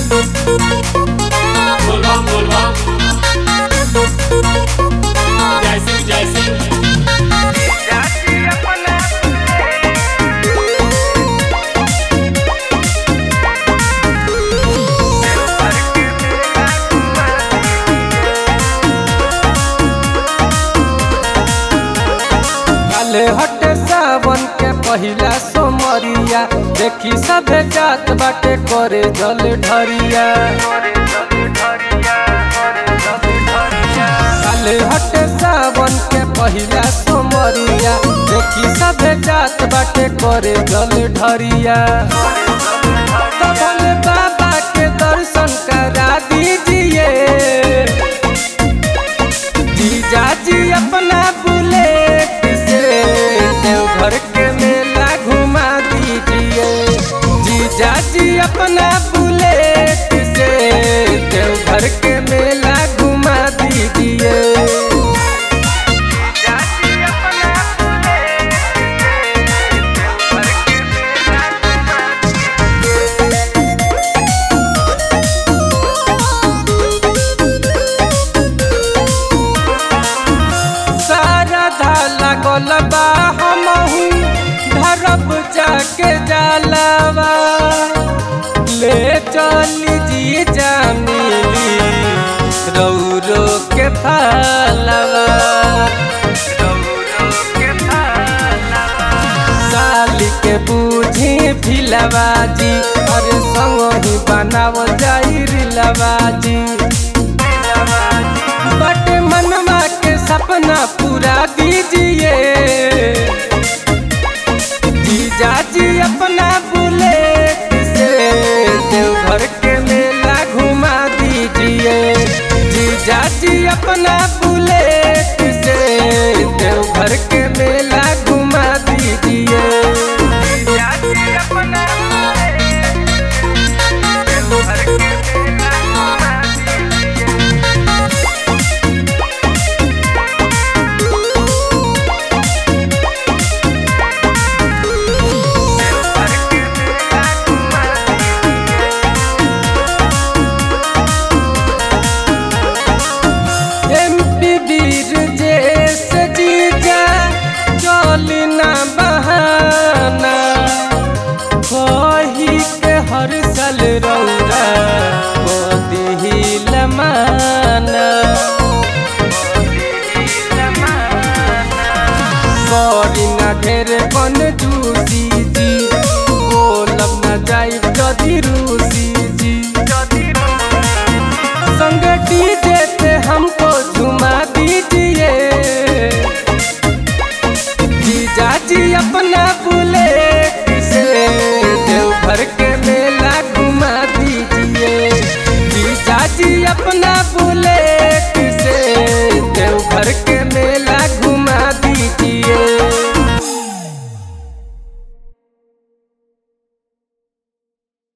बोलबम बोलबम जय सिंह जय सिंह काले हटे सावन के पहिला सोमरिया देखी सभे जात बाटे करे जल ढरिया काले हटे सावन के पहिला सोमरिया देखी सभे जात बाटे करे जल ढरिया तो भोले बाबा के दर्शन करा दीजिए जीजा जी अपना बुलेट से देवघर के मेला घुमा दीजिए जीजा जी अपना बुलेट से देवघर के मेला घुमा दीजिए सारा धाला गोलबा हमहू धरब जाके जालवा ले चली जी जामिली रौरो के फालवा साली के बूझी फिलवा जी अरे संग ही बनाव जाई रिलवा जी बट मनवा के सपना पूरा दीजिए जीजा जी अपना बुलेट से देवघर के मेला घुमा दीजिए जीजा जी अपना बुलेट से देवघर के मेला घुमा दीजिए जीजा जी अपना देवघर के मेला घुमा दीजिए एमपी वीर जैस जीजा चली ना बहाना कही के हर साल रौरा मोदी लमाना करी ना ढेर कन जूसी जी बोलब ना जाई जदी रू